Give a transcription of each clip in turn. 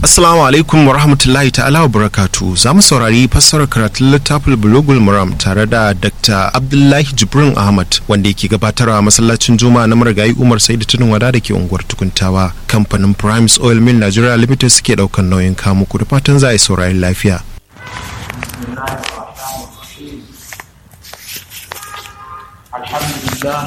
Assalamu alaikum wa rahmatullahi ta'ala wa barakatu za mu saurari fassarar karatun littafin bulogul muram tare da Dr. Abdullahi Jibrin Ahmad wanda yake gabatarwa masallacin Juma'a na marigayi Umar Saidu Tunin Wada da ke unguwar Tukuntawa. Kamfanin Primes Oil Mill Nigeria Limited suke daukan nauyin kamuku da fatan za a yi saurari lafiya. Alhamdulillah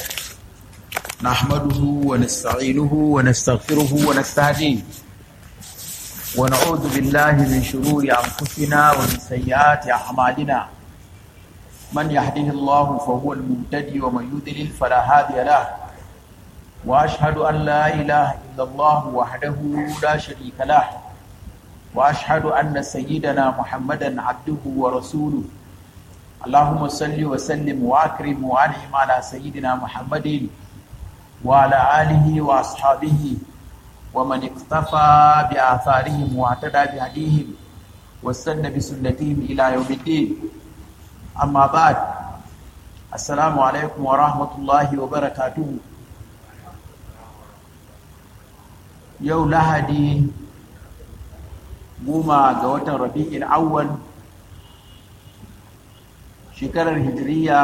نحمده ونستعينه ونستغفره ونستهديه ونعوذ بالله من شرور أنفسنا ومن سيئات أعمالنا من يهده الله فهو المهتدي ومن يضلل فلا هادي له وأشهد أن لا إله إلا الله وحده لا شريك له وأشهد أن سيدنا محمدا عبده ورسوله اللهم صل وسلم وأكرم وأنعم على سيدنا محمد وعلى آله وأصحابه ومن اقتفى بآثارهم واعتدى بهديهم واستنى بسنتهم إلى يوم الدين أما بعد السلام عليكم ورحمة الله وبركاته يو لهدي goma ga watan rabi'in awwal shekarar hijiriya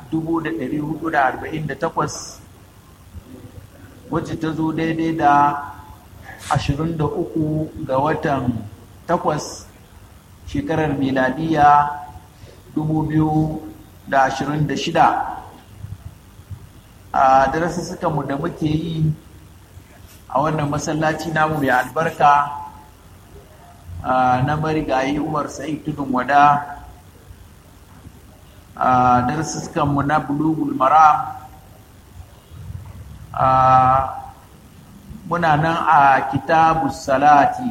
1448 wacce ta zo daidai da 23 ga watan 8 shekarar miladiya 2026 a darasassukanmu da muke yi a wannan masallaci namu mai albarka na marigayi umar sa'id tudun wada a darasassukanmu na bulugul maram muna nan a kitabu salati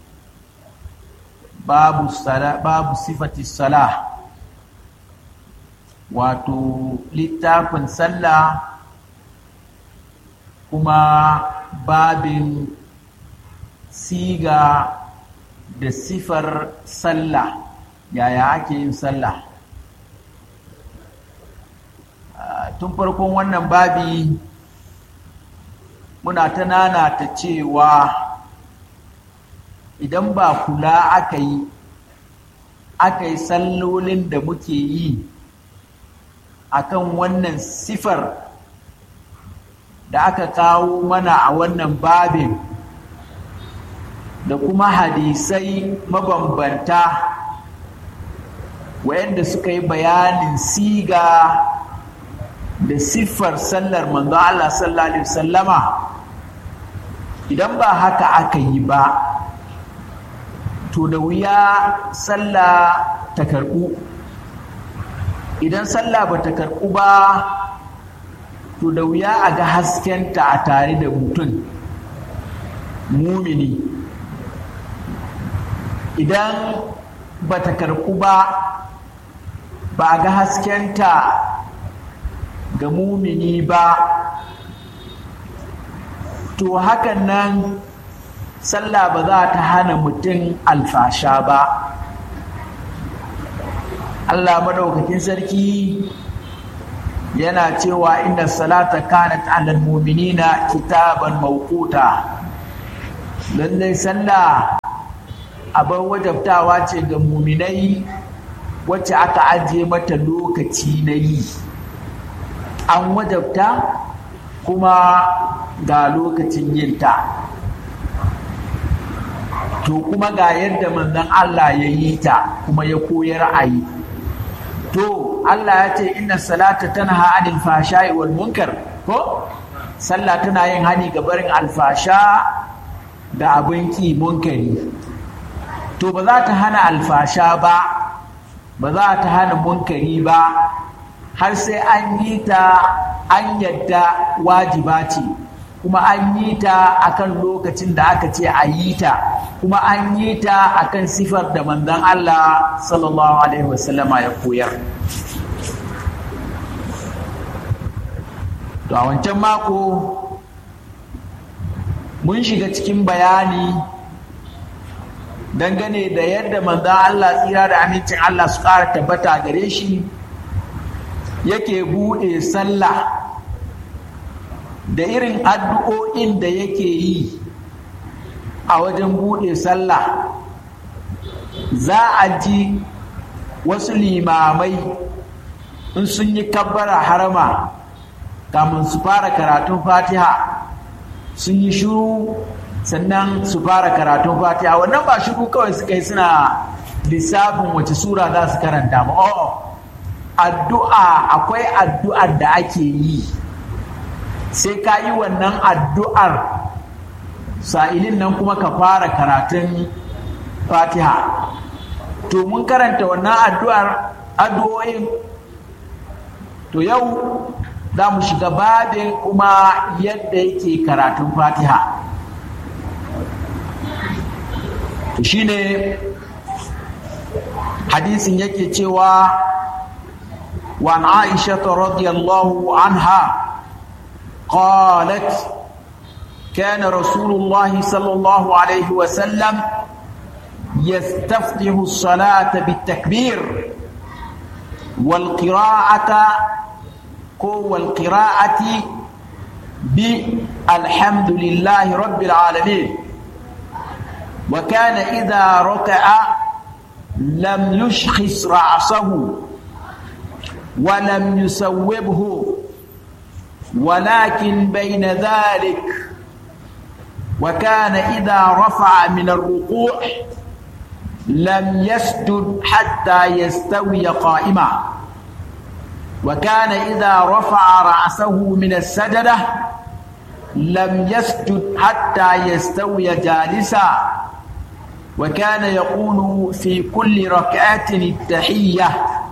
babu, sala, babu sifati salah wato littafin sallah kuma babin siga da sifar sallah yaya ake yin sallah tun farkon wannan babi muna ta nanata cewa idan ba kula aka yi aka yi sallolin da muke yi akan wannan sifar da aka kawo mana a wannan babin da kuma hadisai mabambanta wayanda suka yi bayanin siga da siffar sallar manzo Allah sallallahu alaihi wasallama idan ba haka aka yi ba to da wuya sallah ta karɓu idan sallah ba ta karɓu ba to da wuya a ga haskenta a tare da mutum mumini idan ba ta karɓu ba ba a ga haskenta ga mumini ba to hakan nan sallah ba za ta hana mutum alfasha ba Allah madaukakin sarki yana cewa inna salata kanat alal mu'minina kitaban mawquta lallai sallah abin wajabtawa ce ga muminai wacce aka ajiye mata lokaci na yi an wajabta kuma ga lokacin yinta to kuma ga yadda manzon Allah ya yi ta kuma ya koyar a yi to Allah ya ce inna salata tanha anil fashai wal munkar ko sallah tana yin hani ga barin alfasha da abin ki munkari to ba za ta hana alfasha ba ba za ta hana munkari ba har sai an yi ta an yadda wajiba ce kuma an yi ta akan lokacin da aka ce a yi ta kuma an yi ta akan sifar da manzon Allah sallallahu alaihi wasallama ya koyar to a wancan mako mun shiga cikin bayani dangane da yadda manzon Allah tsira da amincin Allah su ƙara tabbata gare shi yake buɗe sallah da irin addu'o'in da yake yi a wajen buɗe sallah za a ji wasu limamai in sun yi kabbara harama kamun su fara karatun fatiha sun yi shuru sannan su fara karatun fatiha wannan ba shuru kawai suka yi suna lissafin wace sura za su karanta ba oh addu'a akwai addu'ar da ake yi sai ka yi wannan addu'ar sa'ilin nan kuma ka fara karatun fatiha to mun karanta wannan addu'ar addu'o'in to yau za mu shiga babin kuma yadda yake karatun fatiha to shine hadisin yake cewa وعن عائشة رضي الله عنها قالت كان رسول الله صلى الله عليه وسلم يستفتح الصلاة بالتكبير والقراءة والقراءة بالحمد لله رب العالمين وكان إذا ركع لم يشخص رأسه ولم يسوبه ولكن بين ذلك وكان إذا رفع من الركوع لم يسجد حتى يستوي قائما وكان إذا رفع رأسه من السجدة لم يسجد حتى يستوي جالسا وكان يقول في كل ركعة التحية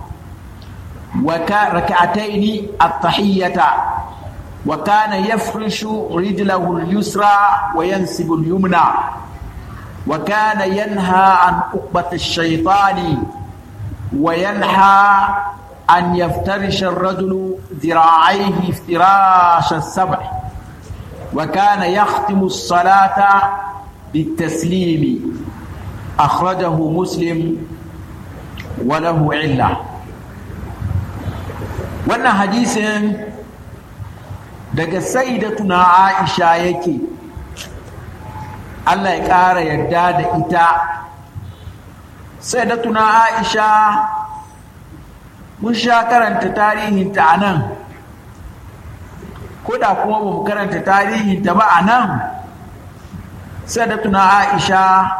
وركعتين التحية وكان يفرش رجله اليسرى وينسب اليمنى وكان ينهى عن عقبة الشيطان وينهى أن يفترش الرجل ذراعيه افتراش السبع وكان يختم الصلاة بالتسليم أخرجه مسلم وله علة wannan hadisin daga sayyidatuna Aisha yake Allah ya ƙara yarda da ita sayyidatuna Aisha mun sha karanta tarihinta a nan koda kuma ba mu karanta tarihinta ba a nan sayyidatuna Aisha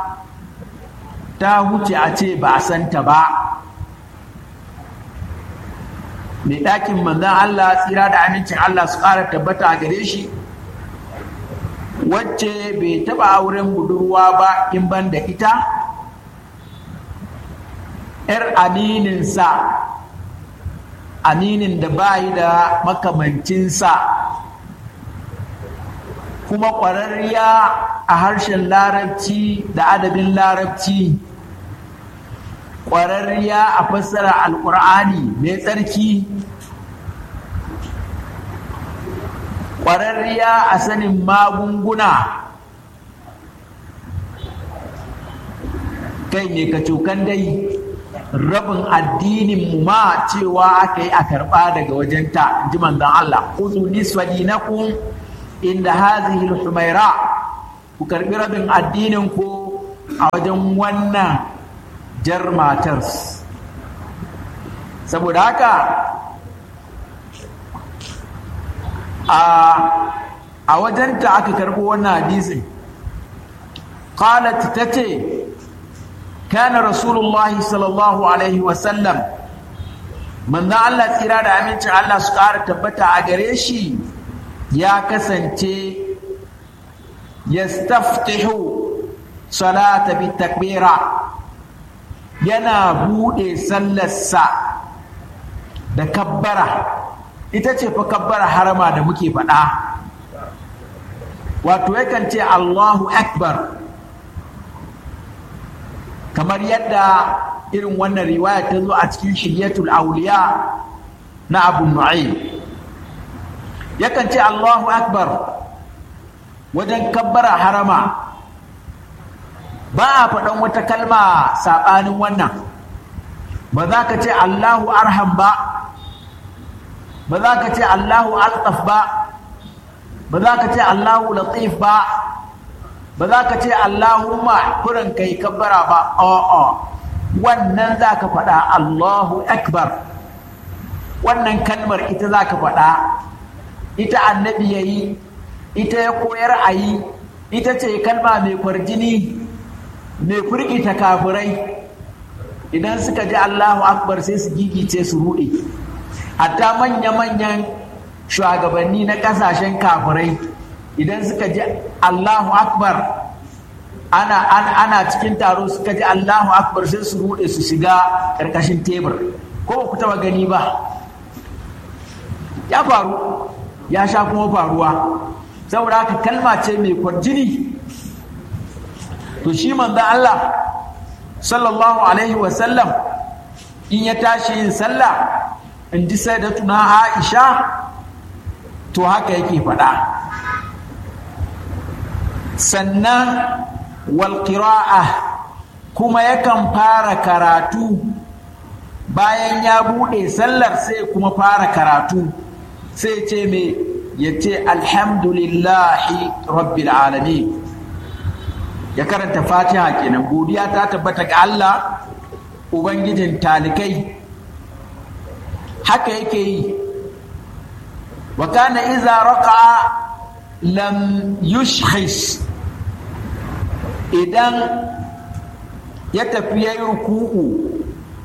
ta huce a ce ba a santa ba mai ɗakin manzan Allah tsira da amincin Allah su ƙara tabbata a gare shi wacce bai taɓa auren budurwa ba in ban da ita ‘yar amininsa aminin da bayi da makamancinsa kuma ƙwararriya a harshen larabci da adabin larabci ƙwararriya a fassara alƙur'ani mai tsarki ƙwararriya a sanin magunguna kai ne ka cokan dai rabin addinin mu ma cewa aka yi a karɓa daga wajenta ji manzon Allah kuzu nisfa dinakum inda hazihi humaira ku karɓi rabin addinin ku a wajen wannan jar matar saboda haka a wajenta aka karɓo wannan hadisin qalat tace kana rasulullahi sallallahu alaihi wasallam manzon Allah tsira da amincin Allah su ƙara tabbata a gare shi ya kasance yastaftihu salata bi takbira yana buɗe sallarsa da kabbara ita ce fa kabbara harama da muke faɗa wato yakan ce Allahu Akbar kamar yadda irin wannan riwaya ta zo a cikin shiryatul auliya na abu nu'aym yakan ce Allahu Akbar wajen kabbara harama ba a faɗan wata kalma saɓanin wannan ba za ka ce Allahu arham ba ba za ka ce Allahu altaf ba ba za ka ce Allahu latif ba ba za ka ce Allahumma kurin kai kabbara ba a'a wannan za ka faɗa Allahu akbar wannan kalmar ita za ka faɗa ita annabi ya yi ita ya koyar a yi ita ce kalma mai kwarjini mai firgita kafirai idan suka ji Allahu akbar sai su gigice su ruɗe hatta manya-manyan shugabanni na ƙasashen kafirai idan suka ji Allahu akbar ana, ana, ana cikin taro suka ji Allahu akbar sai su ruɗe su shiga ƙarƙashin tebur ko ba ku taɓa gani ba ya faru ya sha kuma faruwa saboda haka kalma ce mai kwarjini to shi manzon Allah sallallahu alaihi wasallam in ya tashi yin sallah in ji sai da tuna Aisha to haka yake faɗa sannan walƙira'a kuma yakan fara karatu bayan ya buɗe sallar sai kuma fara karatu sai ce me ya ce alhamdulillahi rabbil alamin ya karanta fatiha kenan godiya ta tabbata ga Allah ubangijin talikai haka yake yi wa kana iza raqa'a lam yushkhis idan ya tafi yayi ruku'u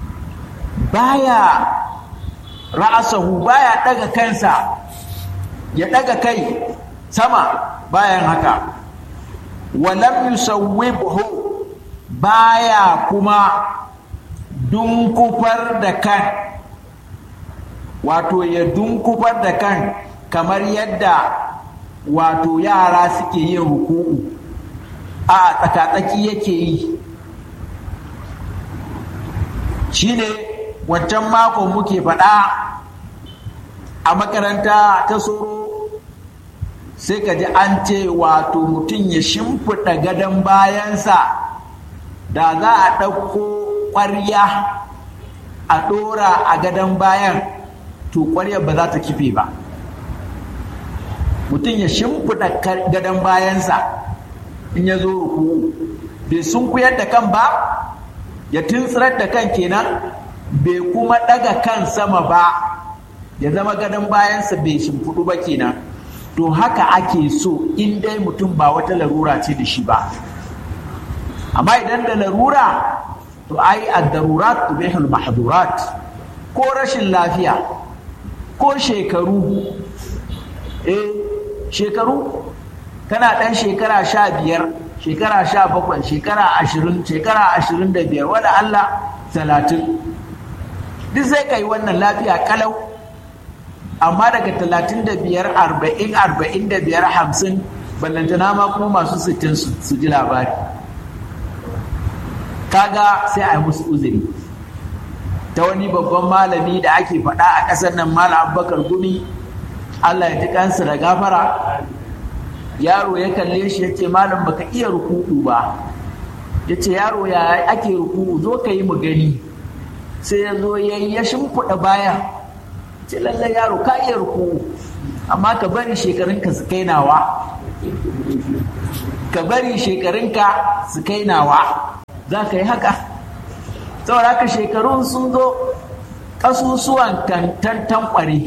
baya ra'asahu baya daga kansa ya daga kai sama bayan haka walam yusawwibhu baya kuma dunkufar da kan wato ya dunkufar da kan kamar yadda wato yara suke yin ruku'u a tsakatsaki yake yi shine wancan makon muke faɗa a makaranta ta soro sai ka ji an ce wato mutum ya shimfiɗa gadon bayansa da za a ɗauko ƙwarya a ɗora a gadon bayan to ƙwaryar ba za ta kife ba mutum ya shimfiɗa gadon bayansa in ya zo ruku bai sunkuyar da kan ba ya tuntsirar da kan kenan bai kuma ɗaga kan sama ba ya zama gadon bayansa bai shimfiɗu ba kenan to haka ake so in dai mutum ba wata larura ce da shi ba amma idan da larura to ai ad-darurat tubihul mahdurat ko rashin lafiya ko shekaru eh shekaru kana ɗan shekara sha biyar shekara sha bakwai shekara ashirin shekara ashirin da biyar wada Allah talatin duk sai ka yi wannan lafiya kalau amma daga talatin da biyar arba'in arba'in da biyar hamsin ballantana ma kuma masu sittin su ji labari kaga sai a yi musu uzuri ta wani babban malami da ake faɗa a ƙasar nan malam abubakar gumi allah ya ji kansa da gafara yaro ya kalle shi ya ce malam baka iya ruku'u ba ya ce yaro ya ake ruku'u zo ka yi mu gani sai ya zo ya ya shimfiɗa baya ce lallai yaro ka iya ruku'u amma ka bari shekarunka su kai nawa ka bari shekarunka su kai nawa za ka yi haka saboda haka shekarun sun zo ƙasusuwan tantan kware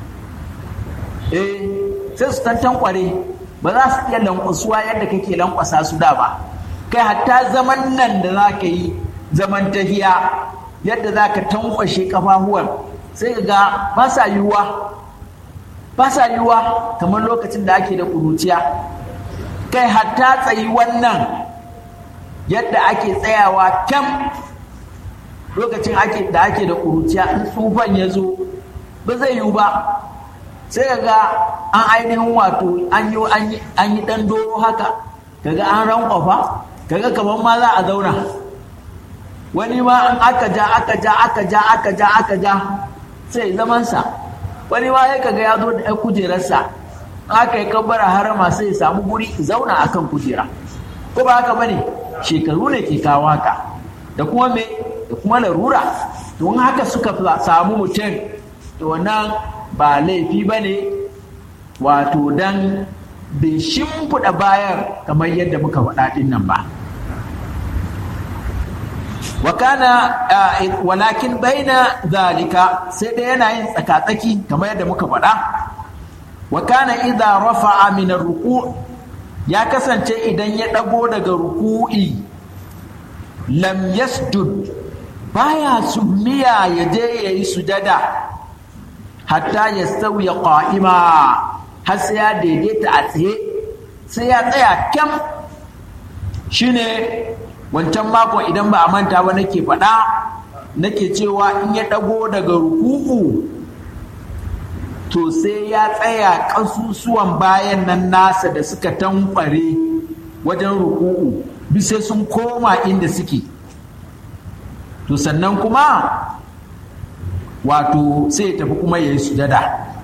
eh sai su tantan kware ba za su iya lankwasuwa yadda kake lankwasa su da ba kai hatta zaman nan da za ka yi zaman tahiya yadda za ka tankwashe kafafuwan sai ka ga ba sa yiwuwa ba sa yiwuwa kamar lokacin da ake da ƙuruciya kai hatta tsayi wannan yadda ake tsayawa kyam lokacin ake da ake da ƙuruciya in tsufan ya zo ba zai yiwu ba sai ga an ainihin wato an yi ɗan doro haka kaga an rankwafa kaga kamar ma za a zauna wani ma in aka ja aka ja aka ja aka ja aka ja sai zamansa wani ma ya kaga ya zo da ɗan kujerarsa aka yi kabbara harama sai ya samu guri zauna akan kujera ko ba haka bane shekaru ne ke kawo haka da kuma me da kuma larura don haka suka samu mutum to wannan ba laifi ba ne wato dan bai shimfiɗa bayan kamar yadda muka faɗa ɗin nan ba wakana walakin baina zalika sai dai yana yin tsakatsaki kamar yadda muka faɗa wakana idza rafa'a min ruku ya kasance idan ya ɗago daga ruku'i lam yasjud baya summiya ya je ya yi sujada hatta ya sauya ƙa'ima har sai ya daidaita a tsaye sai ya tsaya kyam shine wancan makon idan ba a manta ba nake faɗa nake cewa in ya ɗago daga ruku'u to sai ya tsaya ƙasusuwan bayan nan nasa da suka tankware wajen ruku'u sai sun koma inda suke to sannan kuma wato sai ya tafi kuma ya yi sujada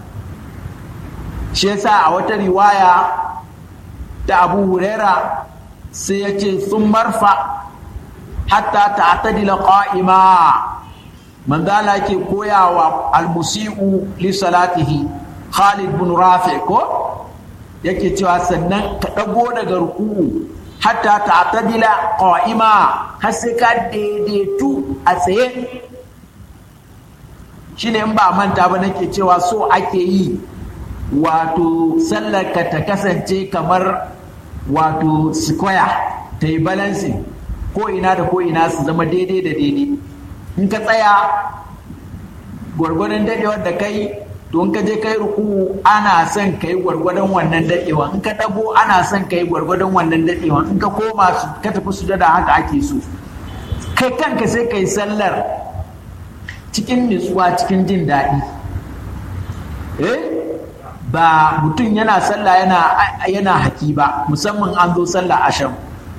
shi yasa a wata riwaya ta abu huraira sai ya ce sun marfa hatta ta'tadila qa'ima manzala ke koyawa almusi'u li salatihi Khalid bin Rafi ko yake cewa sannan ka dago daga ruku'u hatta ta'tadila qa'ima har sai ka daidaitu a tsaye shine in ba manta ba nake cewa so ake yi wato sallar ka ta kasance kamar wato square ta yi balancing ko ina da ko ina su zama daidai da daidai in ka tsaya gwargwadon dadewar da kai to in ka je kai ruku ana son kai gwargwadon wannan dadewa in ka dago ana son kai gwargwadon wannan dadewa in ka koma su ka tafi su da haka ake so kai kanka sai kai sallar cikin nutsuwa cikin jin daɗi eh ba mutum yana sallah yana yana haki ba musamman an zo sallah asham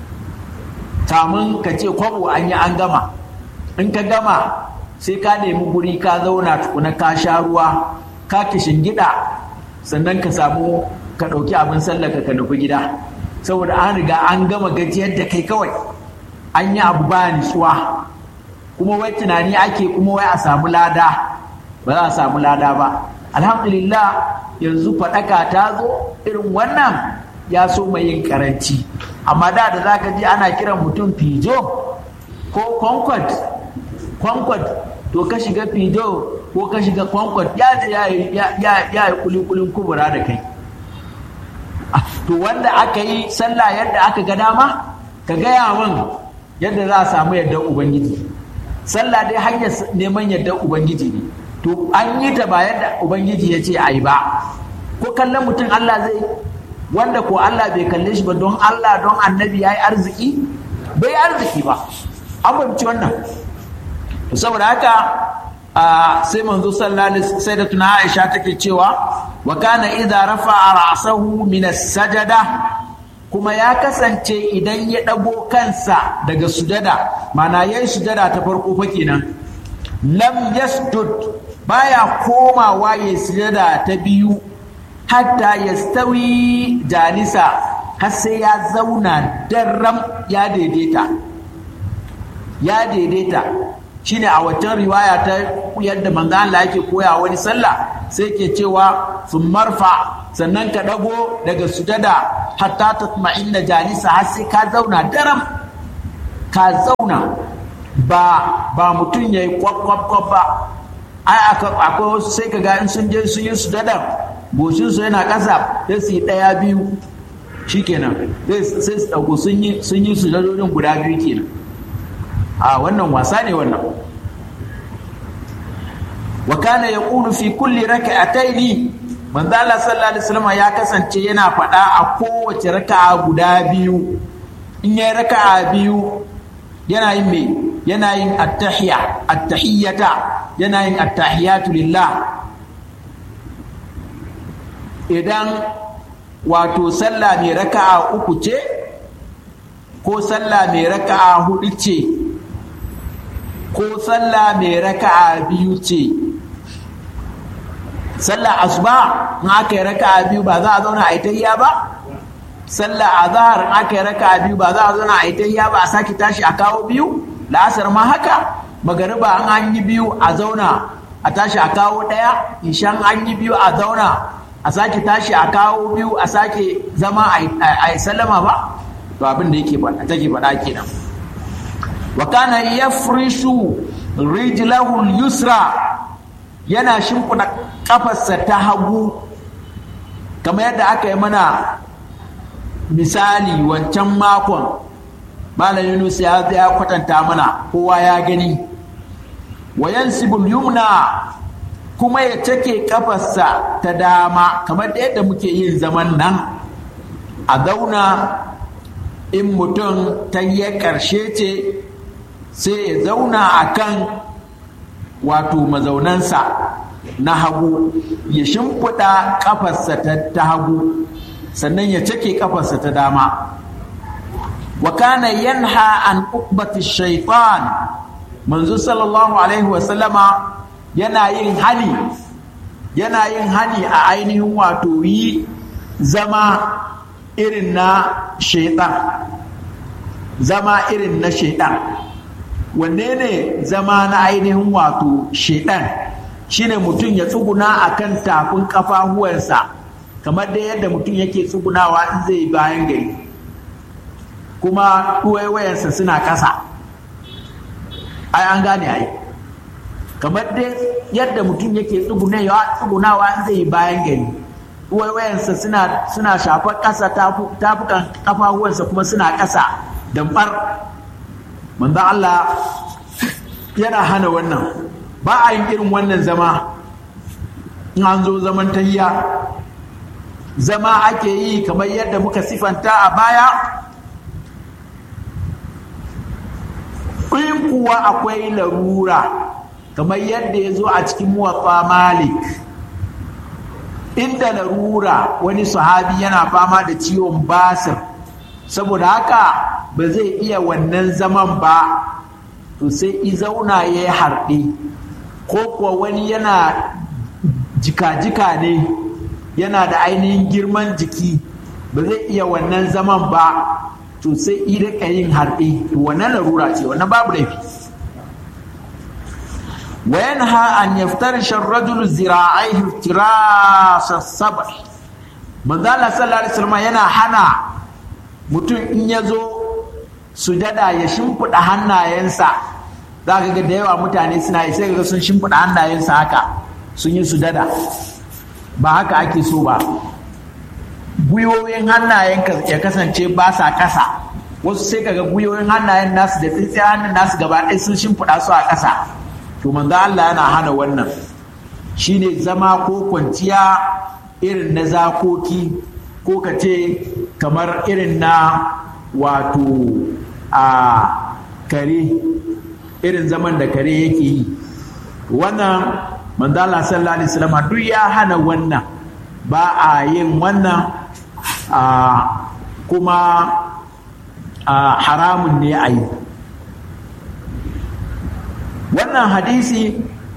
kamun ka ce kwabo an yi an gama in ka gama sai ka nemi guri ka zauna tukuna ka sha ruwa ka gida sannan ka samu ka ɗauki abin sallaka ka nufi gida saboda an riga an gama gajiyar da kai kawai an yi abu ba nutsuwa kuma wai tunani ake kuma wai a samu lada ba za a samu lada ba alhamdulillah yanzu faɗaka ta zo irin wannan ya so mai yin karanci amma da da za ka ji ana kiran mutum fijo ko concord concord to ka shiga fijo ko ka shiga concord ya je ya yi kulikulin kubura da kai to wanda aka yi sallah yadda aka ga dama ka gaya min yadda za a samu yadda ubangiji sallah dai hanyar neman yadda ubangiji ne to an yi ta ba yadda ubangiji ya ce a yi ba ko kallon mutum allah zai wanda ko allah bai kalle shi ba don allah don annabi ya yi arziki bai yi arziki ba an fahimci wannan to saboda haka sai manzo sallallahu sai da tuna aisha take cewa wa kana idza rafa'a ra'sahu min as-sajada kuma ya kasance idan ya ɗago kansa daga sujada mana ya yi sujada ta farko fa kenan lam yasjud baya komawa ya sujada ta biyu hatta ya stawi jalisa har sai ya zauna darram ya daidaita ya daidaita shine a waccan riwaya ta yadda manzo Allah yake koya wani sallah sai ke cewa sun marfa sannan ka dago daga sujada hatta tatma'inna jalisa har sai ka zauna daram ka zauna ba ba mutum yayi kwakwakwa ba ai akwai wasu sai ka ga in sun je sun yi sujada goshin su yana ƙasa sai su yi ɗaya biyu shikenan sai su ɗauko sun yi sun yi sujadodin guda biyu kenan a wannan wasa ne wannan wa kana yaqulu fi kulli rak'ataini manzo Allah sallallahu alaihi wasallam ya kasance yana faɗa a kowace raka'a guda biyu in yayi raka'a biyu yana yin me yana yin attahiyya attahiyata yana yin attahiyatu lillah idan wato sallah mai raka'a uku ce ko sallah mai raka'a hudu ce ko sallah mai raka'a biyu ce sallah asuba in aka yi raka'a biyu ba za a zauna a yi tahiya ba sallah azhar in aka yi raka'a biyu ba za a zauna a yi tahiya ba a sake tashi a kawo biyu la'asar ma haka magariba an an yi biyu a zauna a tashi a kawo ɗaya ishan an yi biyu a zauna a sake tashi a kawo biyu a sake zama a yi sallama ba to abin da yake take faɗa kenan wa kana yafrishu rijlahu yusra yana shimfiɗa kafarsa ta hagu kamar yadda aka yi mana misali wancan makon malam yunus ya ya kwatanta mana kowa ya gani wa yansibul yumna kuma ya cake kafarsa ta dama kamar da yadda muke yin zaman nan a zauna in mutum ta yi ƙarshe ce sai ya zauna a kan wato mazaunansa na hagu ya shimfiɗa ƙafarsa ta hagu sannan ya cake ƙafarsa ta dama wa kana yanha an uqbati shaitan manzo sallallahu alaihi wasallama yana yin hani yana yin hani a ainihin wato yi zama irin na shaitan zama irin na shaitan wanne ne zama na ainihin wato shaitan shine mutum ya tsuguna a kan tafin kafahuwarsa kamar da yadda mutum yake tsugunawa in zai bayan gari kuma ɗuwaiwayensa suna ƙasa ai an gane ai kamar dai yadda mutum yake tsugunawa in zai bayan gari ɗuwaiwayensa suna suna shafar ƙasa tafukan kafahuwarsa kuma suna ƙasa damɓar manzan Allah yana hana wannan ba a yin irin wannan zama in an zo zaman tahiya zama ake yi kamar yadda muka sifanta a baya in kuwa akwai larura kamar yadda ya zo a cikin muwatsa malik inda larura wani sahabi yana fama da ciwon basir saboda haka ba zai iya wannan zaman ba to sai i zauna ya yi harɗe ko kuwa wani yana jika-jika ne yana da ainihin girman jiki ba zai iya wannan zaman ba to sai i rika yin harɗe to wannan larura ce wannan babu laifi وينهى أن يفترش الرجل ذراعيه افتراس الصبر من ذا صلى الله عليه وسلم yana hana mutum in ya zo sujada ya shimfiɗa hannayensa za ka ga da yawa mutane suna yi sai ga sun shimfiɗa hannayensa haka sun yi sujada ba haka ake so ba gwiwoyin hannayen ya kasance ba sa ƙasa wasu sai kaga gwiwoyin hannayen nasu da tsintsiyar hannun nasu gaba ɗaya sun shimfiɗa su a ƙasa to manzo Allah yana hana wannan shine zama ko kwanciya irin na zakoki ko ka ce kamar irin na wato a kare irin zaman da kare yake yi wannan manzo Allah sallallahu alaihi wasallam duk ya hana wannan ba a yin wannan kuma haramun ne a yi wannan hadisi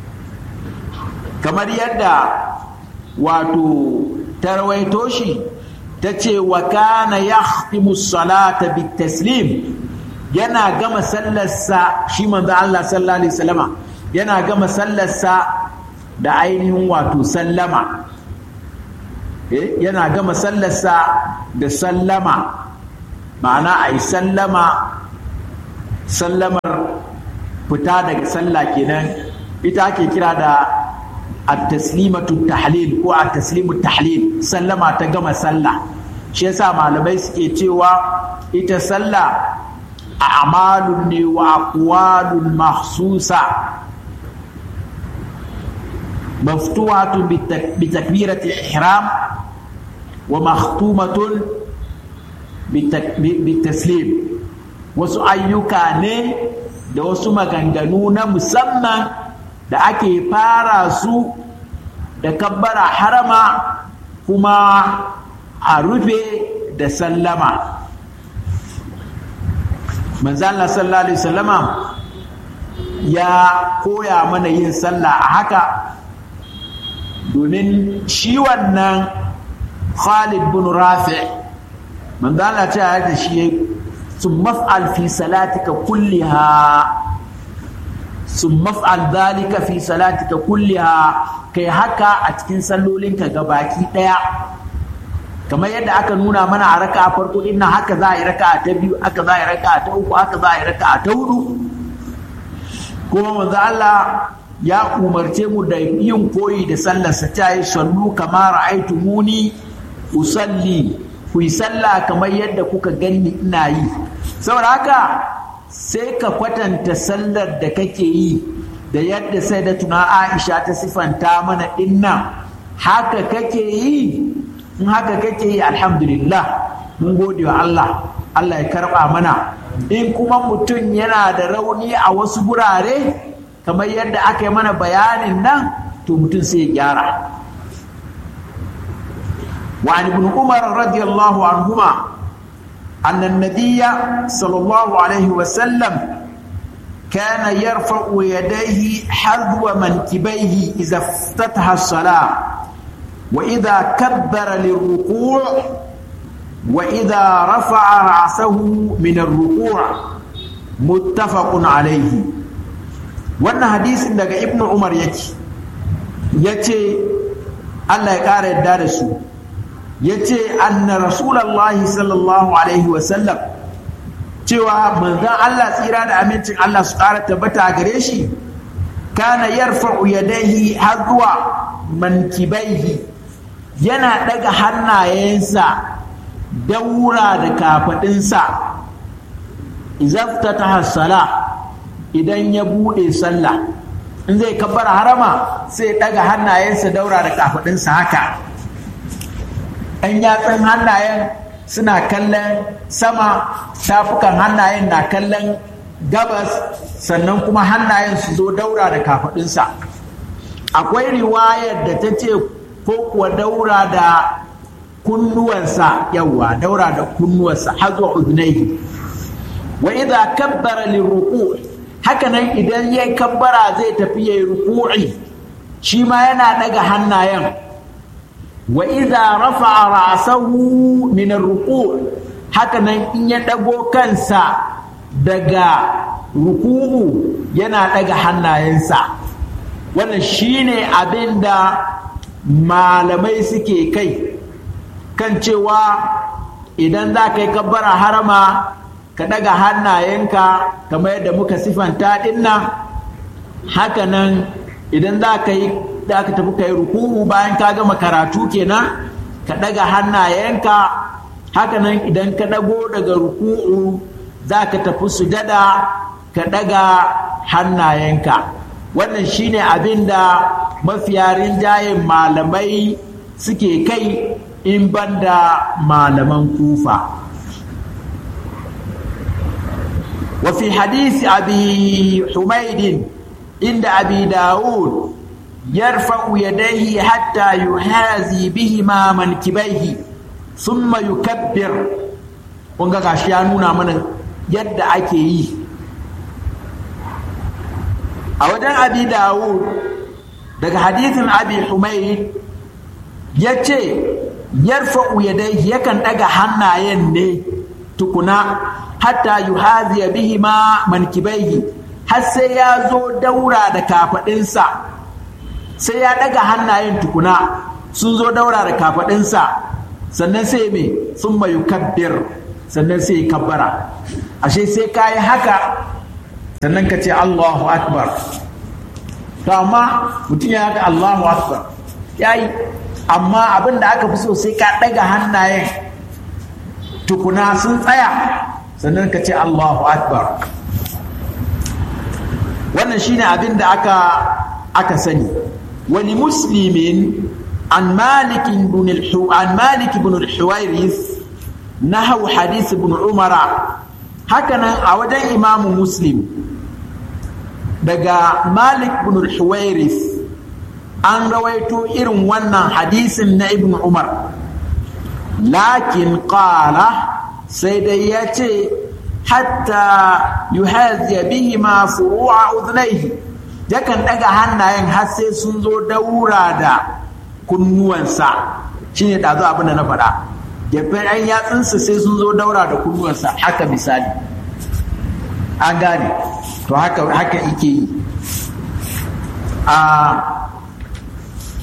kamar yadda wato ta rawaito shi ta ce wa kana ya salata bi taslim yana gama sallarsa shi manzo Allah sallallahu alaihi wasallama yana gama sallarsa da ainihin wato sallama yana gama sallarsa da sallama ma'ana a yi sallama sallamar fita daga sallah kenan ita ake kira da at-taslimatu tahlil ko at-taslimu tahlil sallama ta gama sallah shi yasa malamai suke cewa ita sallah a'malun ne wa aqwalun mahsusa maftuhatun bi takbirati ihram wa makhtumatun bi taslim wasu ayyuka ne da wasu maganganu na musamman da ake fara su da kabbara harama kuma a rufe da sallama manzala sallallahu alaihi sallama ya koya mana yin sallah a haka domin shi wannan khalid bin rafi manzala ta da shi ثم افعل في صلاتك كلها ثم افعل ذلك في صلاتك كلها kai haka a cikin sallolinka ga baki ɗaya kamar yadda aka nuna mana a raka a farko din nan haka za a yi raka ta biyu haka za a yi raka ta uku haka za a yi raka ta hudu kuma manzo Allah ya umarce mu da yin koyi da sallarsa ta yi sallu kamar muni usalli ku yi sallah kamar yadda kuka gani ina yi saboda haka sai ka kwatanta sallar da kake yi da yadda sai da tuna Aisha ta sifanta mana dinnan haka kake yi in haka kake yi alhamdulillah mun gode wa Allah Allah ya karba mana in kuma mutum yana da rauni a wasu gurare kamar yadda aka yi mana bayanin nan to mutum sai ya gyara وعن ابن عمر رضي الله عنهما أن النبي صلى الله عليه وسلم كان يرفع يديه حذو منكبيه إذا افتتح الصلاة وإذا كبر للركوع وإذا رفع رأسه من الركوع متفق عليه wannan hadisin daga ibn umar yake ya ce allah ya ƙara yadda da su ya ce anna rasulallahi sallallahu alaihi wasallam cewa manzan allah tsira da amincin allah su ƙara tabbata a gare shi kana yarfa'u yadaihi har zuwa mankibaihi yana ɗaga hannayensa daura da kafaɗinsa izafta ta hassala idan ya buɗe sallah in zai kabbara harama sai ɗaga hannayensa daura da kafaɗinsa haka ɗan yatsun hannayen suna kallon sama tafukan hannayen na kallon gabas sannan kuma hannayen su zo daura da kafaɗinsa akwai riwayar da ta ce ko kuwa daura da kunnuwansa yawa daura da kunnuwansa har zuwa udunaihi wa idza kabbara liruku haka nan idan yayi kabbara zai tafi yayi ruku'i shi ma yana daga hannayen wa idza rafa'a ra'sahu min ar-ruku' haka nan in ya dago kansa daga ruku'u yana daga hannayensa wannan shine abin da malamai suke kai kan cewa idan za ka yi kabbara harama ka ɗaga hannayenka kamar yadda muka sifanta dinnan hakanan idan za ka yi za ka tafi ka yi ruku'u bayan ka gama karatu kenan ka ɗaga hannayenka hakanan idan ka ɗago daga ruku'u za ka tafi sujada ka ɗaga hannayenka wannan shine abin da mafiya rinjayen malamai suke kai in banda malaman kufa وفي حديث أبي حميد عند أبي داود يرفع يديه حتى يحاذي بهما منكبيه ثم يكبر wanga gashi ya nuna mana yadda ake yi a wajen abi dawud daga hadithin abi humaid ya ce yarfa'u yadayhi yakan daga hannayen ne tukuna hatta yuhaziya bihi ma mankibaihi har sai ya zo daura da kafadinsa sai ya daga hannayen tukuna sun zo daura da kafadinsa sannan sai me sun mayu kabbir sannan sai kabbara ashe sai ka yi haka sannan ka ce Allahu akbar to amma mutum ya haka Allahu akbar ya yi amma abin da aka fi so sai ka ɗaga hannayen tukuna sun tsaya sannan ka ce Allahu akbar wannan shine abin da aka aka sani wani muslimin an malik ibn an malik ibn al-huwairis nahaw hadith ibn umara hakanan a wajen imamu muslim daga malik ibn al-huwairis an rawaito irin wannan hadisin na ibn umar lakin qala sai dai ya ce hatta yuhaziya bihi ma furu'a udhnaihi yakan daga hannayen har sai sun zo daura da kunnuwansa shine dazu abin da na faɗa gefen an yatsunsa sai sun zo daura da kunnuwansa haka misali an gane to haka haka ike yi a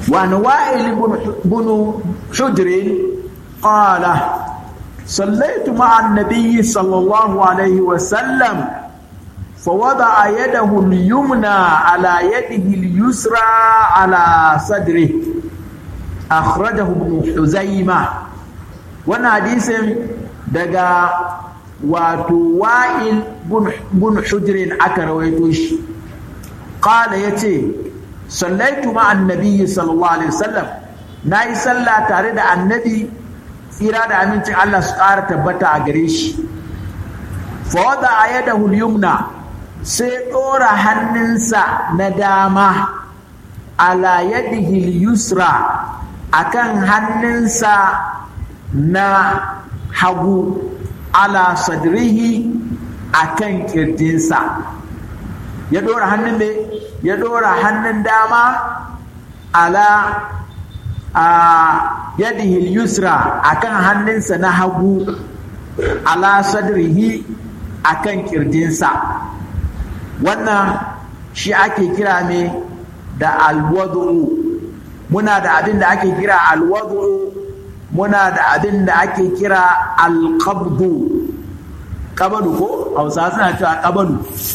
وعن وائل بن حجر قال صليت مع النبي صلى الله عليه وسلم فوضع يده اليمنى على يده اليسرى على صدره أخرجه ابن حزيمة وانا حديث دقا وتوائل بن حجر أكرويتوش قال يتي صليت مع النبي صلى الله عليه وسلم ناي صلى تارد النبي tsira da amincin Allah su ƙara tabbata a gare shi fawada a yada hulyumna sai ɗora hannunsa na dama ala yadihi yusra akan hannunsa na hagu ala sadrihi akan kirjinsa ya ɗora hannun ne ya ɗora hannun dama ala a yadihi yusra akan hannunsa na hagu ala sadrihi akan kirjinsa wannan shi ake kira me da alwadu muna da abin da ake kira alwadu muna da abin da ake kira alqabdu qabadu ko hausa suna cewa qabadu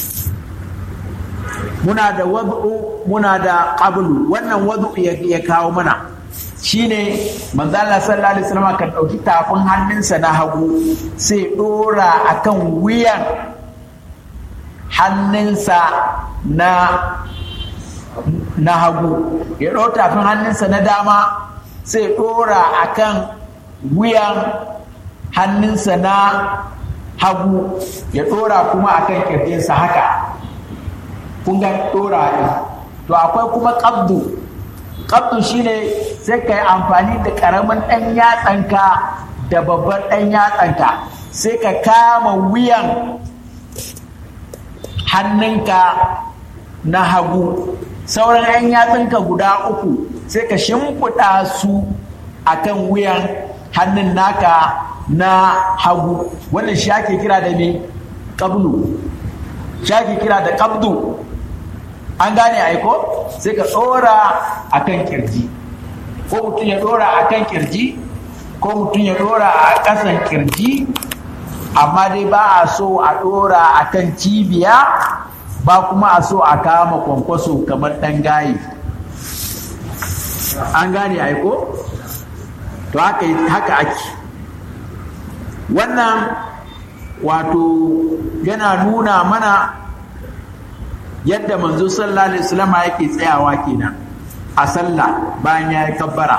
muna da wadu muna da qablu wannan wadu ya kawo mana shine manzo Allah sallallahu alaihi wasallam kan dauki tafin hannunsa na hagu sai dora akan wuyan hannunsa na na hagu ya ɗau tafin hannunsa na dama sai dora akan wuyan hannunsa na hagu ya dora kuma akan kirjinsa haka kun ga dora ne to akwai kuma qabdu qabdu shine sai ka yi amfani da ƙaramin ɗan yatsanka da babban ɗan yatsanka sai ka kama wuyan hannunka na hagu sauran 'yan yatsunka guda uku sai ka shimfiɗa su akan wuyan hannun naka na hagu wannan shi ake kira da me ƙablu shi ake kira da ƙabdu an gane aiko sai ka ɗora akan kirji ko mutum ya ɗora akan kirji ko mutum ya ɗora a ƙasan kirji amma dai ba a so a ɗora a kan cibiya ba kuma a so a kama kwankwaso kamar ɗan gaye an gane aiko to haka haka ake wannan wato yana nuna mana yadda manzo sallallahu alaihi wasallam yake tsayawa kenan a sallah bayan ya yi kabbara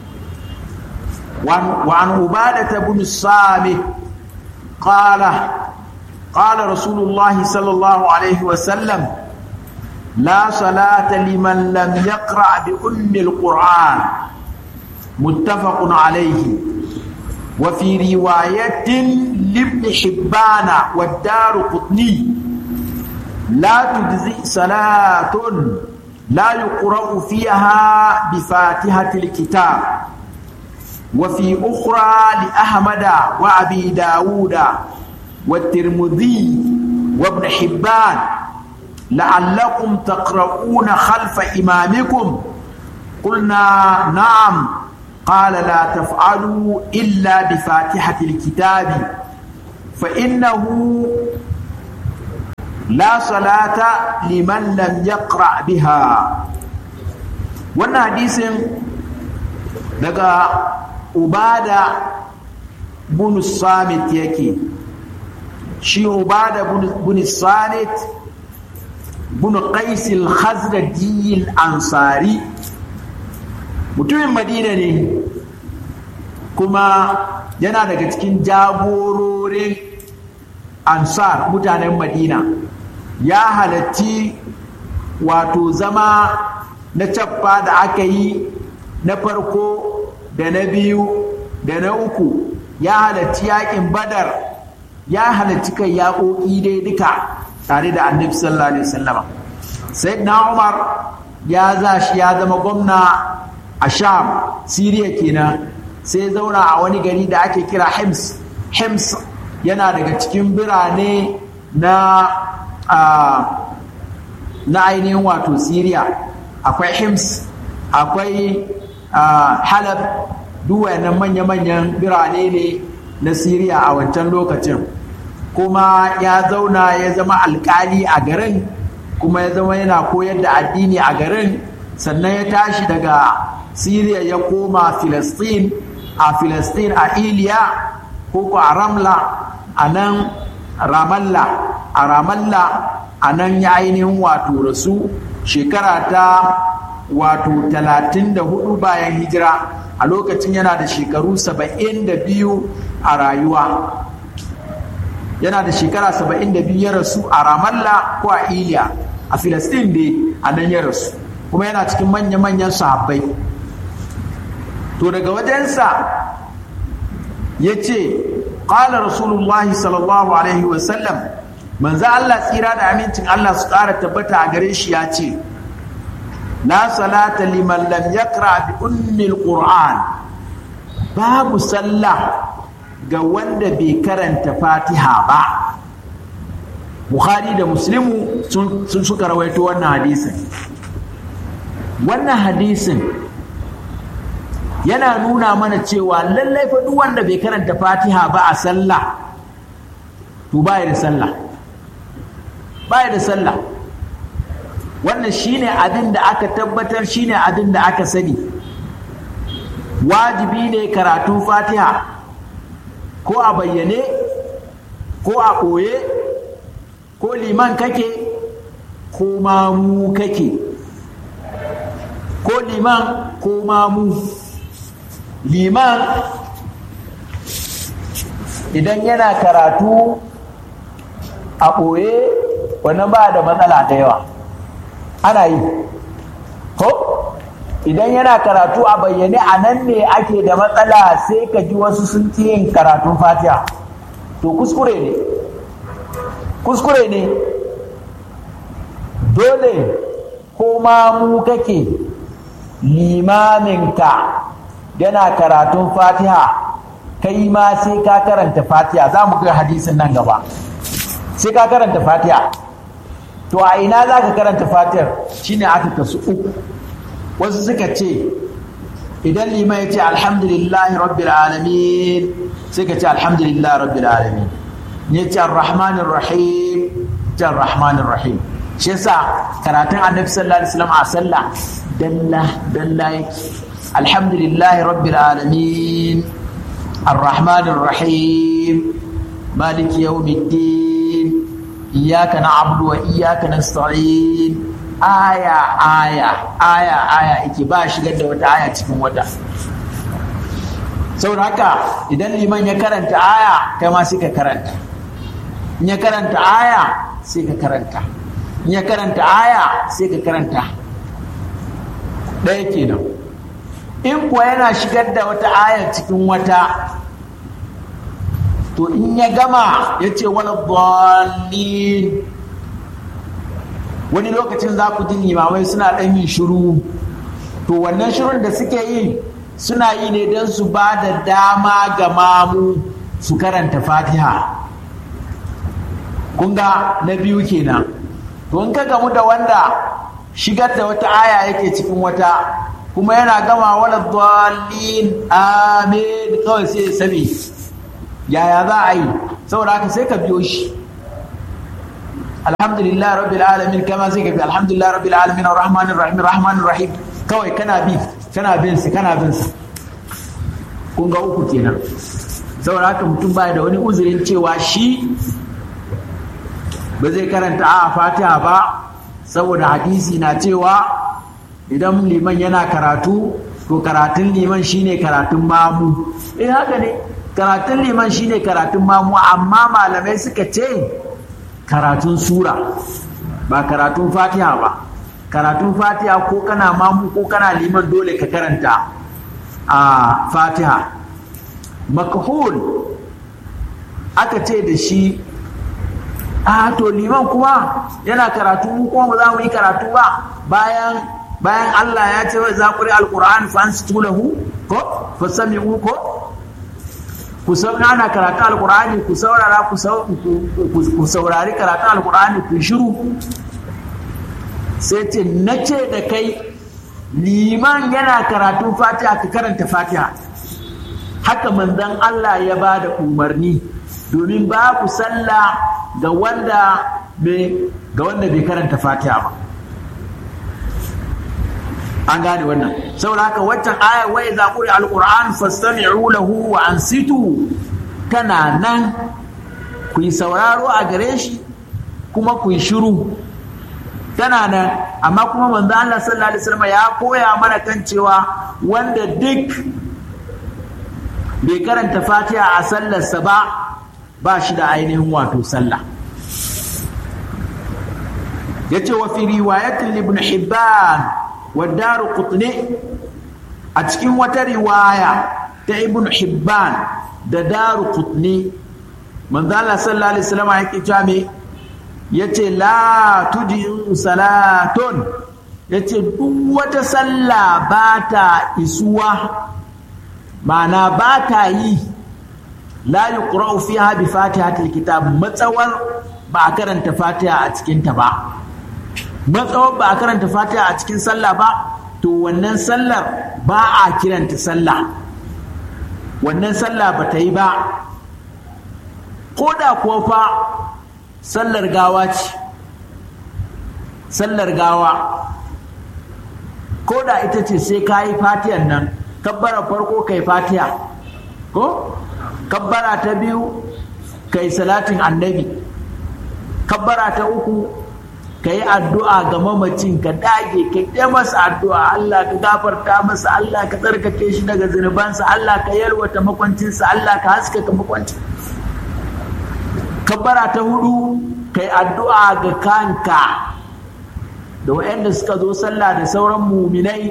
wa an ubadata bin samit قال قال رسول الله صلى الله عليه وسلم لا صلاة لمن لم يقرأ بأم القرآن متفق عليه وفي رواية لابن حبان والدار قطني لا تجزئ صلاة لا يقرأ فيها بفاتحة الكتاب وفي أخرى لأحمد وأبي داود والترمذي وابن حبان لعلكم تقرؤون خلف إمامكم قلنا نعم قال لا تفعلوا إلا بفاتحة الكتاب فإنه لا صلاة لمن لم يقرأ بها وانا حديث daga ubada bin samit yake shi ubada bin samit bin qais al-khazraji al-ansari mutumin madina ne kuma yana daga cikin jagororin ansar mutanen madina ya halatti wato zama na cappa da aka yi na farko da na biyu da na uku ya halarci yakin badar ya halarci kai yaƙoƙi dai duka tare da annabi sallallahu alaihi wasallama sai na umar ya za shi ya zama gwamna a sham siriya kenan sai zauna a wani gari da ake kira hims hims yana daga cikin birane na na ainihin wato siriya akwai hims akwai halab duk wayannan manya-manyan birane ne na siriya a wancan lokacin kuma ya zauna ya zama alkali a garin kuma ya zama yana koyar da addini a garin sannan ya tashi daga siriya ya koma filistin a filistin a iliya ko a ramla a nan ramallah a ramallah a nan ya ainihin wato rasu shekara ta wato talatin da hudu bayan hijira a lokacin yana da shekaru saba'in da biyu a rayuwa yana da shekara saba'in da biyu ya rasu a ramallah ko a iliya a filistin dai a nan ya rasu kuma yana cikin manya-manyan sahabbai to daga wajensa ya ce ƙala rasulullahi sallallahu alaihi wasallam manzo Allah tsira da amincin Allah su ƙara tabbata a gare shi ya ce la salata liman lam yaqra bi ummil qur'an babu sallah ga wanda bai karanta fatiha ba bukhari da muslimu sun suka rawaito wannan hadisin wannan hadisin yana nuna mana cewa lallai fa duk wanda bai karanta fatiha ba a sallah to baya da sallah baya da sallah wannan shine abin da aka tabbatar shine abin da aka sani wajibi ne karatun fatiha ko a bayyane ko a ɓoye ko liman kake ko mamu kake ko liman ko mamu liman idan yana karatu a ɓoye wannan ba da matsala da yawa ana yi ko idan yana karatu a bayyane a nan ne ake da matsala sai ka ji wasu sun yin karatun fatiha to kuskure ne kuskure ne dole ko ma mu kake limaminka yana karatun fatiha kai ma sai ka karanta fatiha za mu ga hadisin nan gaba sai ka karanta fatiha to a ina za ka karanta fatihar shine aka kasu uku wasu suka ce idan liman ya ce alhamdulillahi rabbil alamin sai ka ce alhamdulillahi rabbil alamin ya ce arrahmanir rahim ce arrahmanir rahim shi yasa karatun annabi sallallahu alaihi wasallam a sallah dalla dalla yake alhamdulillahi rabbil alamin arrahmanir rahim maliki yawmiddin iyyaka na'budu wa iyyaka nasta'in aya aya aya aya yake ba shigar da wata aya cikin wata saboda haka idan liman ya karanta aya kai ma sai ka karanta in ya karanta aya sai ka karanta in ya karanta aya sai ka karanta ɗaya kenan in kuwa yana shigar da wata aya cikin wata to in ya gama ya ce wani dalilin wani lokacin za ku ji limamai suna ɗan yin shiru to wannan shirun da suke yi suna yi ne don su ba da dama ga mamu su karanta fatiha kunga na biyu kenan to in ka gamu da wanda shigar da wata aya yake cikin wata kuma yana gama wala dalilin amin kawai sai ya sami yaya za a yi saboda haka sai ka biyo shi alhamdulillah rabbil alamin kama sai ka bi alhamdulillah rabbil alamin arrahmanir rahim rahmanir rahim kawai kana bi kana bin su kana bin su kun ga uku kenan saboda haka mutum baya da wani uzurin cewa shi ba zai karanta a fatiha ba saboda hadisi na cewa idan liman yana karatu to karatun liman shine karatun mamu eh haka ne karatun liman shine karatun mamu amma malamai suka ce karatun sura ba karatun fatiha ba karatun fatiha ko kana mamu ko kana liman dole ka karanta a fatiha makhul aka ce da shi a to liman kuma yana karatu mu kuma ba za mu yi karatu ba bayan bayan Allah ya ce wai za ku ri alquran fa ansitu lahu ko fa sami'u ko ku ana karatu alqur'ani ku saurara ku saurari karatu alqur'ani ku shiru sai ce na ce da kai liman yana karatun fatiha ka karanta fatiha haka manzon Allah ya ba da umarni domin babu sallah ga wanda ga wanda bai karanta fatiha ba an gane wannan saboda haka waccan ayar wai za ku alquran fastami'u lahu wa ansitu tana nan ku yi sauraro a gare shi kuma ku yi shiru tana nan amma kuma manzo Allah sallallahu alaihi wasallam ya koya mana kan cewa wanda duk bai karanta fatiha a sallarsa ba ba shi da ainihin wato sallah yace wa fi riwayatin ibn hibban wa daru qutni a cikin wata riwaya ta ibn hibban da daru qutni manzo Allah sallallahu alaihi wasallam yake cewa me yace la tudi'u salatun yace duk wata sallah ba ta isuwa ma'ana ba ta yi la yuqra'u fiha bi fatihatil kitab matsawar ba a karanta fatiha a cikin ta ba matsawar ba a karanta fatiha a cikin sallah ba to wannan sallar ba a kiranta sallah wannan sallah ba ta yi ba ko da kuwa fa sallar gawa ce sallar gawa ko da ita ce sai ka yi fatiyan nan kabbara farko kai fatiya ko kabbara ta biyu kai salatin annabi kabbara ta uku ka yi addu'a ga mamacin ka dage ka yi masa addu'a Allah ka gafarta masa Allah ka tsarkake shi daga zunubansa Allah ka yalwata makwancinsa Allah ka haskaka makwancin kabbara ta hudu ka yi addu'a ga kanka da waɗanda suka zo sallah da sauran muminai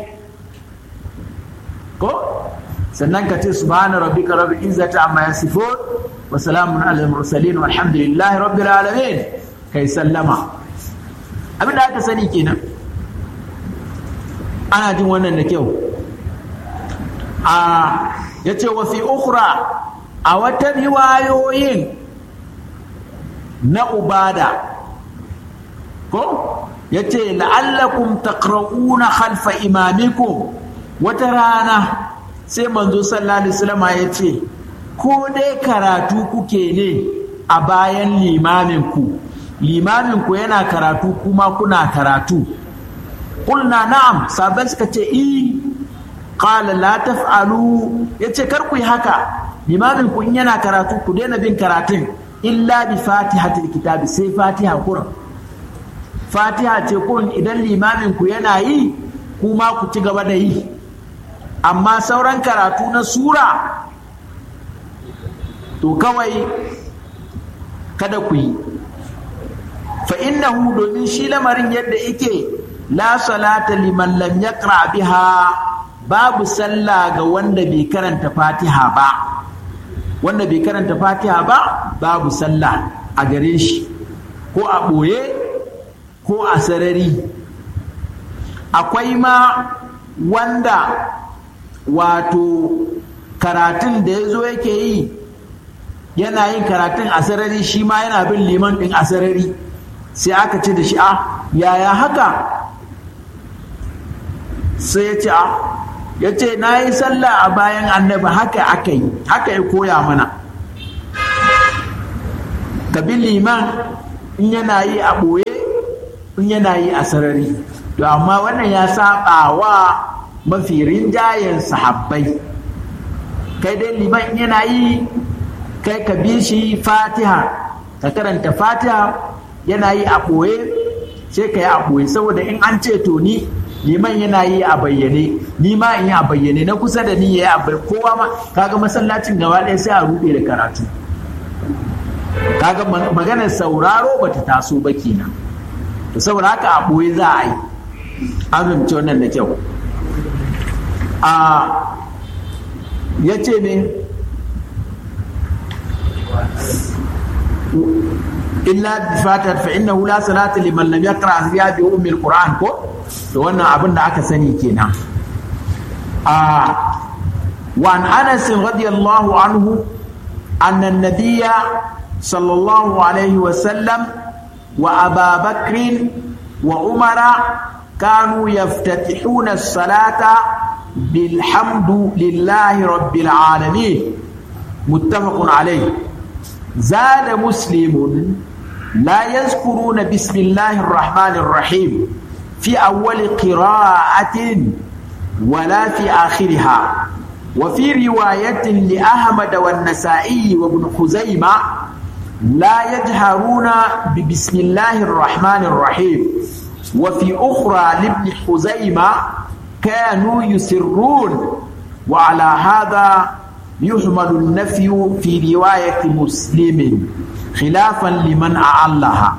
ko sannan ka ce subhana rabbika rabbil izzati amma yasifun wa salamun alal mursalin walhamdulillahi rabbil alamin kai sallama abin da aka sani kenan ana jin wannan da kyau a yace wa fi ukhra a wata riwayoyin na ubada ko yace la'allakum taqra'una khalfa imamikum wata rana sai manzo sallallahu alaihi wasallam ya ce ko dai karatu kuke ne a bayan limaminku limaminku yana karatu kuma kuna karatu kulna na'am sabai suka ce i qala la taf'alu yace kar ku yi haka limaminku in yana karatu ku daina bin karatun illa bi fatihatil kitabi sai fatiha kuran fatiha ce kurin idan limaminku yana yi kuma ku ci gaba da yi amma sauran karatu na sura to kawai kada ku yi fa innahu domin shi lamarin yadda yake la salata liman lam yaqra biha babu sallah ga wanda bai karanta fatiha ba wanda bai karanta fatiha ba babu sallah a gare shi ko a ɓoye ko a sarari akwai ma wanda wato karatun da ya zo yake yi yana yin karatun a sarari shi ma yana bin liman ɗin a sarari sai aka ce da shi a yaya haka sai ya ce a ya ce na yi sallah a bayan annabi haka aka yi haka ya koya mana ka bi liman in yana yi a ɓoye in yana yi a sarari to amma wannan ya saba wa mafi rinjayen sahabbai kai dai liman yana yi kai ka bi shi fatiha ka karanta fatiha yana yi a ɓoye sai ka yi a ɓoye saboda in an ce to ni liman yana yi a bayyane ni ma in yi a bayyane na kusa da ni ya yi a bayyane kowa ma kaga masallacin gaba ɗaya sai a ruɗe da karatu kaga maganar sauraro bata taso ba kenan to saboda haka a ɓoye za a yi an fahimci wannan da kyau a ya ce ne illa fatar fa innahu la salata liman lam yaqra fiha bi ummi alquran ko to wannan abin da aka sani kenan a wa an anas radiyallahu anhu anna an-nabiyya sallallahu alaihi wa sallam wa aba bakr wa umara كانوا يفتتحون الصلاة بالحمد لله رب العالمين متفق عليه زاد مسلم لا يذكرون بسم الله الرحمن الرحيم في أول قراءة ولا في آخرها وفي رواية لأحمد والنسائي وابن خزيمة لا يجهرون ببسم الله الرحمن الرحيم وفي أخرى لابن خزيمة كانوا يسرون وعلى هذا يحمل النفي في رواية مسلم خلافا لمن أعلها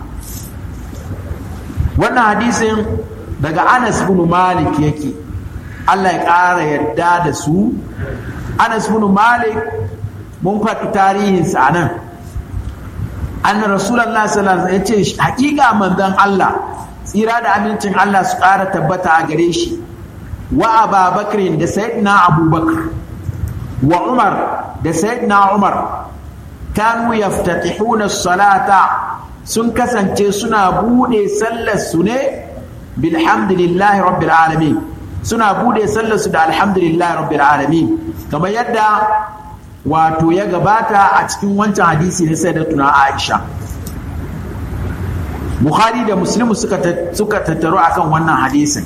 wannan hadisin daga Anas bin Malik yake Allah ya ƙara yadda da su Anas bin Malik mun faɗi tarihinsa a nan anna Rasulallah sallallahu alaihi wasallam ya ce hakika manzon Allah tsira da amincin Allah su ƙara tabbata a gare shi wa Abubakar da Sayyidina Abubakar wa Umar da Sayyidina Umar kanu yaftatihuna salata sun kasance suna bude sallar su ne bilhamdulillahi rabbil alamin suna bude sallar su da alhamdulillahi rabbil alamin kamar yadda wato ya gabata a cikin wancan hadisi na sayyidatuna Aisha Bukhari da Muslim suka suka tattaru akan wannan hadisin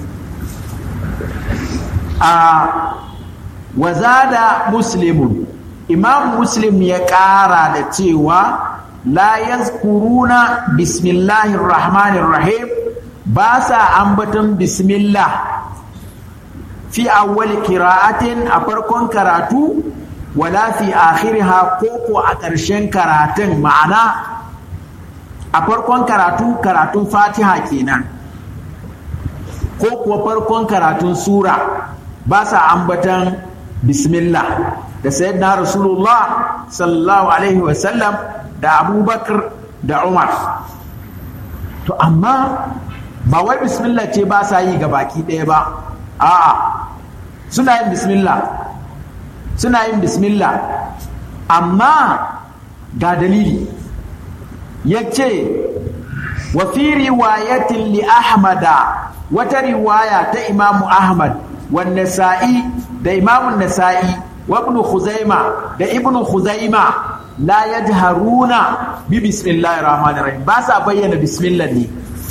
a wazada muslimun imam muslim ya ƙara da cewa la yazkuruna bismillahir rahmanir rahim ba sa ambaton bismillah fi awwal qira'atin a farkon karatu wala fi akhiriha ko ko a ƙarshen karatun ma'ana a farkon karatu karatun fatiha kenan ko kuwa farkon karatun sura ba sa ambatan bismillah da sayyidina rasulullah sallallahu alaihi wasallam da abubakar da umar to amma ba wai bismillah ce ba sa yi ga baki ɗaya ba a'a suna yin bismillah suna yin bismillah amma ga dalili ya ce wa fi riwayatin li ahmada wata riwaya ta imamu ahmad wanne sa'i da imamun nasa'i wa ibn khuzaima da ibn khuzaima la yajharuna bi bismillahir rahmanir rahim ba sa bayyana bismillah ne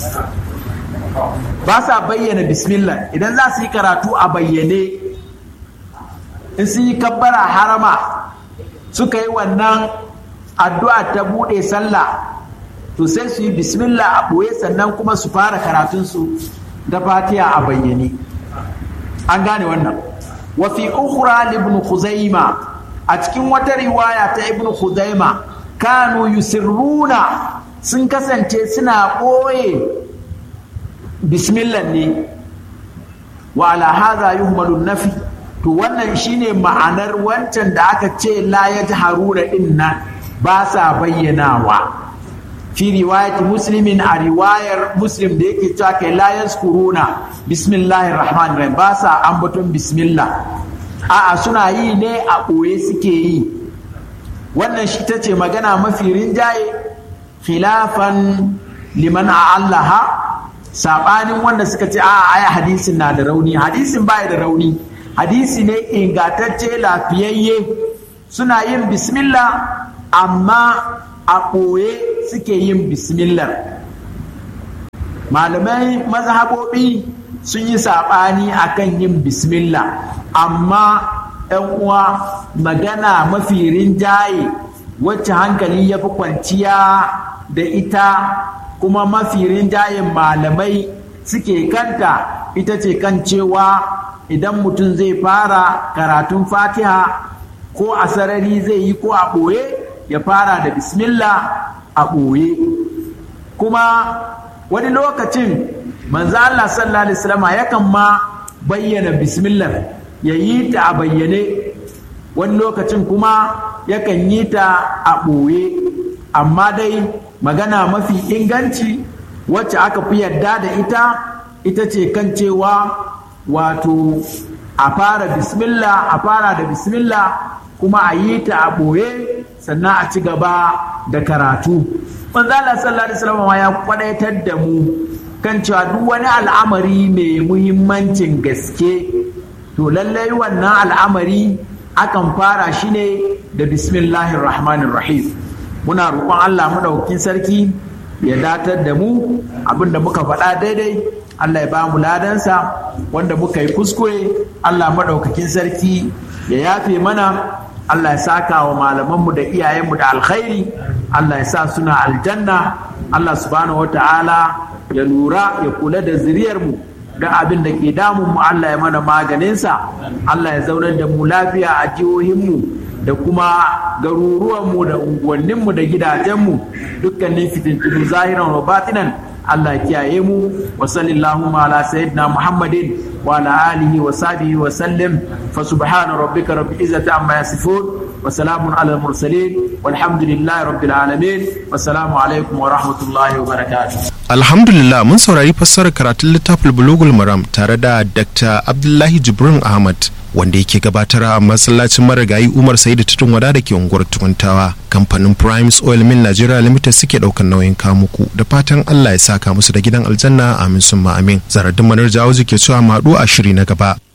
ba sa bayyana bismillah idan za su yi karatu a bayyane in su yi kabbara harama suka yi wannan addu'a ta buɗe sallah to sai su yi bismillah a ɓoye sannan kuma su fara karatunsu da fatiha a bayyane an gane wannan wa fi ukhra ibn khuzaima a cikin wata riwaya ta ibn khuzaima kanu yusirruna sun kasance suna ɓoye bismillah ne wa ala hadha yuhmalu nafi to wannan shine ma'anar wancan da aka ce la yajharuna din nan ba sa bayyanawa fi riwayati muslimin a riwayar muslim da yake cewa kai la yazkuruna bismillahir rahmanir rahim ba sa ambaton bismillah a'a suna yi ne a ɓoye suke yi wannan shi ta ce magana mafi rinjaye khilafan liman allaha saɓanin wanda suka ce a'a aya hadisin na da rauni hadisin baya da rauni hadisi ne ingantacce lafiyayye suna yin bismillah amma a ɓoye suke yin bismillah malamai mazhabobi sun yi saɓani akan yin bismillah amma ‘yan uwa magana mafi rinjaye wacce hankali ya fi kwanciya da ita kuma mafi rinjayen malamai suke kanta ita ce kan cewa idan mutum zai fara karatun fatiha ko a sarari zai yi ko a ɓoye ya fara da bismillah a ɓoye kuma wani lokacin manzo Allah sallallahu alaihi wasallam yakan ma bayyana bismillah ya yi ta a bayyane wani lokacin kuma yakan yi ta a ɓoye amma dai magana mafi inganci wacce aka fi yarda da ita ita ce kan cewa wato a fara bismillah a fara da bismillah kuma a yi ta a ɓoye sannan a ci gaba da karatu manzo Allah sallallahu alaihi wasallam ya kwadaitar da mu kan cewa duk wani al'amari mai muhimmancin gaske to lallai wannan al'amari akan fara shi ne da bismillahir rahmanir rahim muna roƙon Allah madaukakin sarki ya datar da mu abinda muka faɗa daidai Allah ya ba mu ladansa wanda muka yi kuskure Allah madaukakin sarki ya yafe mana Allah ya saka wa malamanmu da iyayenmu da alkhairi Allah ya sa suna aljanna Allah subhanahu wata'ala ya lura ya kula da zuriyarmu da abin da ke damun mu Allah ya mana maganinsa Allah ya zaunar da mu lafiya a jihohinmu da kuma garuruwanmu da unguwanninmu da gidajenmu dukkanin fitintunu zahiran wa batinan Allah ya kiyaye mu wa sallallahu ala sayyidina Muhammadin wa ala alihi wa sahbihi wa sallim fa subhana rabbika rabbil izzati amma yasifun wa salamun ala al mursalin walhamdulillahi rabbil alamin wassalamu alaikum wa rahmatullahi wa barakatuh Alhamdulillah mun saurari fassarar karatun littafin Bulugul Maram tare da Dr. Abdullahi Jibrin Ahmad wanda yake gabatar a masallacin marigayi Umar Sa'idu Tutun Wada da ke unguwar Tukuntawa. Kamfanin Primes Oil Mill Nigeria Limited suke daukan nauyin kamuku da fatan Allah ya saka musu da gidan aljanna amin summa amin. Zaradin Manar Jawo ke cewa maɗu a shiri na gaba.